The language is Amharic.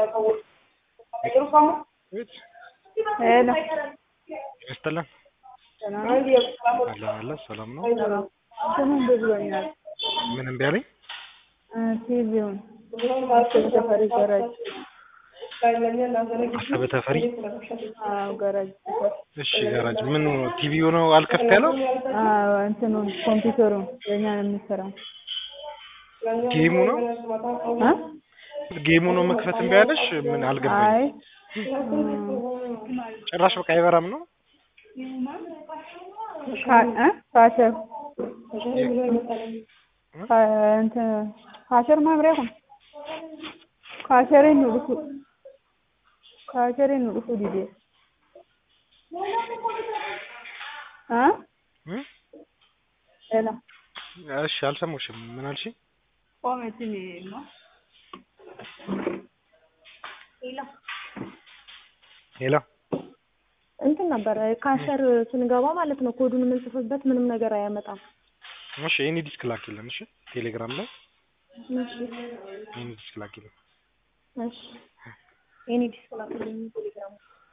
ሄሎ ይስጥልን ሰላም አለን አለን ሰላም ነው። ሰላም ስሙ ብሎኛል። ምን እምቢ አለኝ? ቲቪውን ተፈሪ ገራጅ አሰበ ተፈሪ። አዎ ገራጅ ሰፈር እሺ ጋራጅ ምን ቲቪው ነው አልከፍት ያለው? አዎ እንትኑን ኮምፒውተሩን የኛ ነው የሚሰራው ጌሙ ነው እ ጌሙ ነው መክፈት እምቢ አለሽ? ምን አይ አልገባኝ። ጭራሽ በቃ አይበራም ነው? ካ- እ ካሸር ካ- እንትን ካሸር ማብሪያ kun kaasheriin nu dhufu kaasheriin nu dhufu didee እ እ? ሄሎ እሺ አልሰማሁሽም። ምን አልሽ? ቆመችን ነው ሄሎ እንትን ነበረ ካሸር ስንገባ ማለት ነው ኮዱን የምንጽፍበት ምንም ነገር አያመጣም። እሺ ኤኒ ዲስክ ላኪልን። እሺ ቴሌግራም ላይ እሺ ኤኒ ዲስክ ላኪልን። እሺ የኔ ዲስክ ላኩልኝ ቴሌግራም